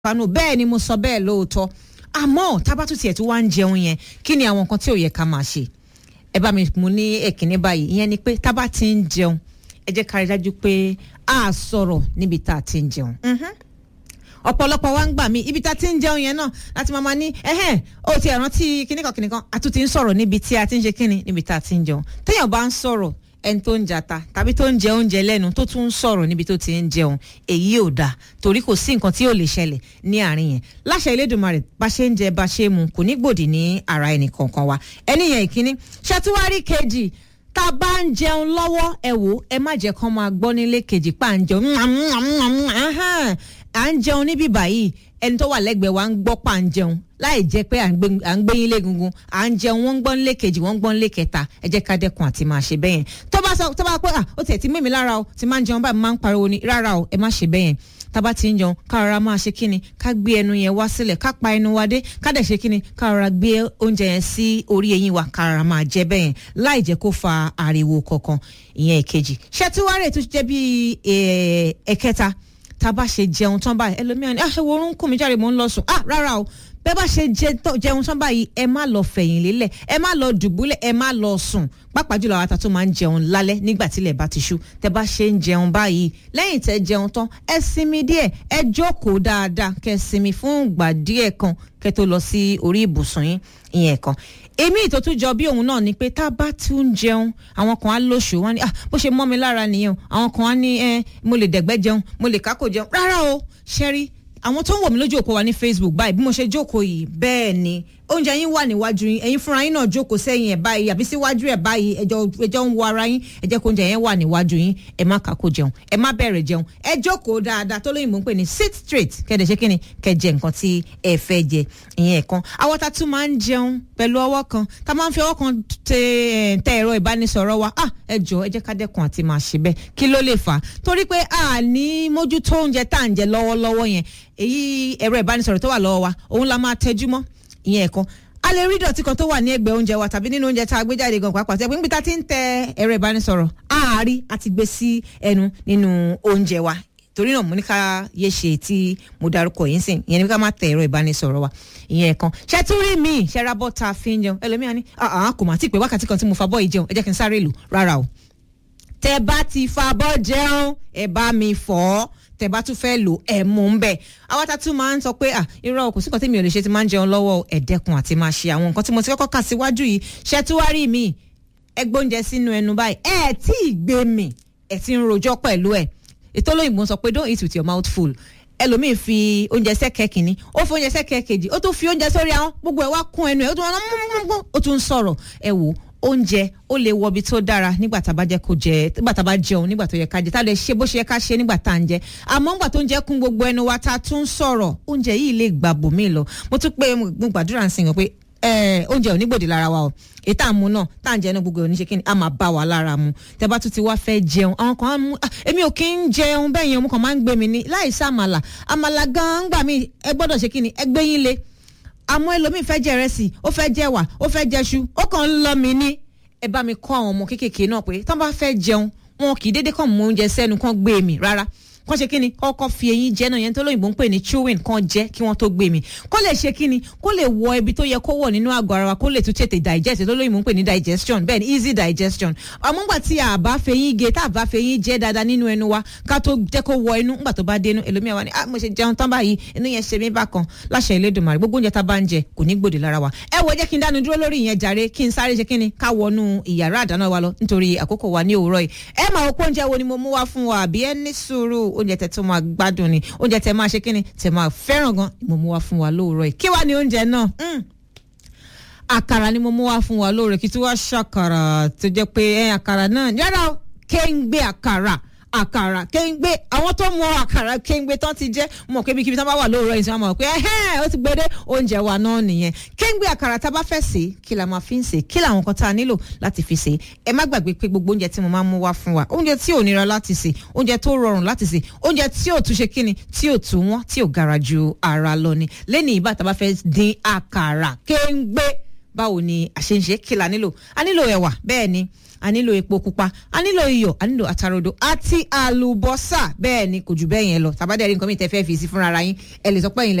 panu bẹ́ẹ̀ ni mo sọ bẹ́ẹ̀ lóòótọ́ àmọ́ tábàtú tiẹ̀ tí wàá ń jẹun yẹn kí ni àwọn nǹkan tí ò yẹ ká máa ṣe ẹ bá mi mú ní èkínní báyìí ìyẹn ni pé tábà ti ń jẹun ẹ jẹ́ ká rí dájú pé a sọ̀rọ̀ níbi tá a ti ń jẹun. ọ̀pọ̀lọpọ̀ wa ń gbà mí ibi tá a ti ń jẹun yẹn náà láti máa ma ní ẹ̀hẹ́n ó ti rántí kíníkan kíníkan a tún ti ń sọ̀rọ̀ níbi tí a ti ń ṣe kíni níbi tá a ti ń jẹun téèyàn bá ń sọ̀rọ̀ ẹni tó ń jata tàbí tó ń jẹ oúnjẹ lẹ́nu tó tún ń sọ̀rọ̀ níbi tó ti ń jẹun èyí ò dáa torí kò sí nǹkan tí ò lè ṣẹlẹ̀ ní àárín yẹn láṣẹ Elédùmarè bá ṣe ń jẹ bá ṣe mu kò ní gbòdì ní ara ẹnì kọ̀ọ̀kan wa ẹni yẹn ìkíní ṣàtúwárí kejì tá a bá ń jẹun lọ́wọ́ ẹ wò ẹ má jẹ́ kán máa gbọ́ nílé kejì pa à ń jẹun à ń jẹun níbí báyìí ẹni tó wà lẹ́gbẹ̀ẹ́ wa ń gbọ́ pa à ń jẹun láì jẹ́ pé à ń gbé yín légungun à ń jẹun wọ́n ń gbọ́ nílé kejì wọ́n ń gbọ́ nílé kẹta ẹ jẹ́ ká dẹ́kun àti máa ṣe bẹ́yẹn tó bá sọ tó bá pé à ó tiẹ̀ ti mímí lára o ti máa ń jẹun báyìí máa ń pariwo ni rárá o ẹ má ṣe bẹ́yẹn tába ti ń jẹun ká rọra máa ṣe kíni ká gbé ẹnu yẹn wá sílẹ̀ ká pa ẹnu wa dé ká dẹ̀ ṣe kíni ká rọra gbé oúnjẹ yẹn sí orí eyín wa ká rọra máa jẹ bẹ́yẹn láì jẹ́ kó fa ariwo kankan ìyẹn ìkejì ṣẹtiwárẹ̀ tó jẹ́ bí ẹ̀kẹta tába ṣe jẹun tán báyìí ẹlòmíràn ni ah ewo orun kùn mí jáde mò ń lọ sùn ah rárá o bẹ́ẹ̀ bá ṣe jẹun tán báyìí ẹ má lọ fẹ̀yìn lélẹ̀ ẹ má lọ dùbúlẹ̀ ẹ má lọ sùn pàápàá jùlọ àwọn àtàtún máa ń jẹun lálẹ́ nígbà tílẹ̀ bá ti ṣú tẹ bá ṣe ń jẹun báyìí lẹ́yìn tẹ jẹun tán ẹ sinmi díẹ̀ ẹ jókòó dáadáa kẹ sinmi fún ìgbà díẹ̀ kan kẹ tó lọ sí orí ibùsùn yín ìyẹn kan èmi ìtọ́tún jọ bí òun náà ni pé tá a bá tún ń jẹun àwọn kan á lóṣù wọn ni ah bó ṣe mọ́ mi lára nìyẹn àwọn kan á ní ẹ mo lè dẹ̀gbẹ́ jẹun mo lè kákò jẹun rárá o ṣẹ́rí àwọn tó ń wò mí lójú òpó wa ní Facebook báyìí bí mo ṣe jókòó yìí bẹ́ẹ̀ ni oúnjẹ yín wà níwájú yín ẹ̀yin fúnra yín náà jókòó sẹ́yìn ẹ̀ báyìí àbí síwájú ẹ̀ báyìí ẹjọ́ ẹjọ́ ń wo ara yín ẹ jẹ́ kó oúnjẹ yẹn wà níwájú yín ẹ má kàkó jẹun ẹ má bẹ̀rẹ̀ jẹun ẹ jókòó dáadáa tó lóyìnbó ń pè ní sit straight kẹ́dẹ̀ ṣe kíni kẹ́ jẹ nǹkan tí ẹ fẹ́ jẹ ìyẹn ẹ̀kan àwọn tá tún máa ń jẹun pẹ̀lú ọwọ́ kan tá máa ń fi ọwọ́ kan tẹ tẹ ẹ̀rọ ìbánisọ̀rọ̀ wa ah ẹ jọ ẹ jẹ́ ká dẹ́kun àti máa ṣe bẹ́ẹ̀ kí ló lè fà á torí pé a ní mójútó oúnjẹ tá à ń jẹ lọ́wọ́lọ́wọ́ yẹn èyí ẹ̀rọ ìbánisọ̀rọ̀ tó wà lọ́wọ́ wa òun la máa tẹjú mọ́ ìyẹn ẹ̀kan a lè rí ìdọ̀tí kan tó wà ní ẹgbẹ́ oúnjẹ wa tàbí nínú oúnjẹ tá a gbé jáde gan pàápàá tẹ́gbẹ́ níbi tá a ti ń tẹ ẹ̀rọ ìbánisọ̀rọ̀ àárí a ti gbé sí ẹnu nínú oúnjẹ wa torí náà mo ní ká yé ṣe tí mo darúkọ yìí sìn ìyẹn ní ká má tẹ ẹ̀rọ ìbánisọ̀rọ̀ wa ìyẹn kan ṣe tún rí mi ṣe ra bọ́ta fi ń jẹun ẹlòmíràn ní àhán kò mà tí ì pé wákàtí kan tí mo fa bọ́ yìí jẹun ẹ jẹ́ kí n sáré lò rárá o tẹ bá ti fa bọ́ jẹun ẹ bá mi fọ́ tẹ bá tún fẹ́ lò ẹ mú un bẹ́ẹ̀ àwọn tá tún máa ń sọ pé à irọ́ kò sí nǹkan tí mi ò lè ṣe ti máa ń jẹun lọ́wọ́ ẹ̀ẹ́dẹ́kun àti máa ṣe àwọn nǹkan tí mo ti kọ́kọ́ kà síwájú yìí ṣe tí wá rí mi ẹ gbóúnjẹ sínú ẹnu báyìí ẹ tí ì gbé mi ẹ ti ń rojọ́ pẹ̀lú ẹ ètò olóyìnbó sọ pé don't eat with your mouth full ẹlòmíì fi oúnjẹ sẹ́kẹ̀ẹ́ kìíní ó fi oúnjẹ sẹ́kẹ̀ẹ́ kejì ó tún fi oúnjẹ sórí ahọ́n gbogbo ẹ̀ wá kún ẹnu ẹ̀ ó tún wọn ó tún ń sọ̀rọ̀ ẹ wò oúnjẹ ó lè wọ ibi tó dára nígbà tá a bá jẹ kó jẹ nígbà tá a bá jẹun nígbà tó yẹ ká jẹ tá a lè ṣe bó ṣe yẹ ká ṣe nígbà tá a ń jẹ àmọ́ nígbà tó ń jẹ kún gbogbo ẹnu wa tá a tún sọ̀rọ̀ oúnjẹ yìí lè gbà bòmí lọ mo tún pé mo gbàdúrà sí wọn pé oúnjẹ ò ní gbòdì lára wa o ètò àmú náà tá à ń jẹ náà gbogbo oníṣe kíni a máa bá wa lára mu tẹ bá tún ti wá fẹ́ jẹun àwọn kan á mú èmi ò kí ń jẹun bẹ́ẹ̀ yẹn mo kàn máa ń gbé mi ní láì sàmàlà àmàlà gan-an gbà mí ẹ gbọ́dọ̀ ṣe kíni ẹ gbé yín le àmọ́ ẹlòmíì fẹ́ jẹ ìrẹsì ó fẹ́ jẹ wà ó fẹ́ jẹṣu ó kàn ń lọ mi ní ẹ bá mi kọ́ àwọn ọmọ kéékèèké náà pé tán bá fẹ́ jẹun wọn kì í dédé kàn mú oúnjẹ sẹ́nu kàn gbé mi rárá kàn ṣe kíni kọ́kọ́ fi eyín jẹ náà yẹn tó lóyìnbó ń pè ní chewing kàn jẹ kí wọ́n tó gbé mi kó lè ṣe kíni kó lè wọ ibi tó yẹ kó wọ̀ nínú àgọ́ ara wa kó lè tún tètè digest tó lóyìnbó ń pè ní digestion bẹ́ẹ̀ ni easy digestion àmọ́ ngbà tí a bá fẹyín ge tá a bá fẹyín jẹ dáadáa nínú ẹnu wa ká tó jẹ́ kó wọ inú ngbà tó bá dénú ẹlòmíà wa ni ah mo ṣe jẹun tán báyìí inú yẹn ṣe mí bákan láṣẹ Elédùmarè gbogbo oúnjẹ tá a bá ń jẹ kò ní gbòdì lára wa ẹ wo jẹ́ kí n dánu dúró lórí ìyẹn jàre kí n sáré ṣe kíni ká wọnú ìyàrá àdáná wa lọ nítorí àkókò wa ní òwúrọ̀ yìí ẹ máa wọ pé oúnjẹ wo ni mo mú wá fún wa àbí ẹ ní sùúrù oúnjẹ tẹ tó máa gbádùn ni oúnjẹ tẹ máa ṣe kíni tẹ máa fẹ́ràn gan mo mú wá fún wa lóòrọ̀ yìí kí wá ní oúnjẹ náà àkàrà ni mo mú wá fún wa lóòrọ̀ kí tí wàá ṣàkàrà tó jẹ́ pé ẹ àkàrà náà yàrá kéńgbé àkàrà àkàrà kéńgbé àwọn tó mọ àkàrà kéńgbé tán ti jẹ́ mọ̀ pé ibikíbi tán bá wà lóòrọ̀ yìí tí wọ́n mọ̀ pé ẹ̀hẹ́n ó ti gbédé oúnjẹ wa náà nìyẹn kéńgbé àkàrà tá a bá fẹ́ sè é kí la máa fi ń sè é kí làwọn kan tá a nílò láti fi sè é ẹ má gbàgbé pé gbogbo oúnjẹ tí mo máa ń mú wá fún wa oúnjẹ tí ò nira láti sè oúnjẹ tó rọrùn láti sè oúnjẹ tí ò tún ṣe kíni tí ò tún wọ́n tí ò gara ju ara lọ ni lẹ́ni ìbá tá a bá fẹ́ dín àkàrà kéńgbé báwo ni àṣeǹṣe kí la nílò a nílò ẹ̀wà bẹ́ẹ̀ ni a nílò epo pupa a nílò iyọ̀ a nílò àtàròdò àti àlùbọ́sà bẹ́ẹ̀ ni kò jù bẹ́ẹ̀ yẹn lọ tàbádẹ́rì nǹkan mi tẹ́ fẹ́ fi sí fúnra ara yín ẹ lè sọ pé ẹ̀yin lẹ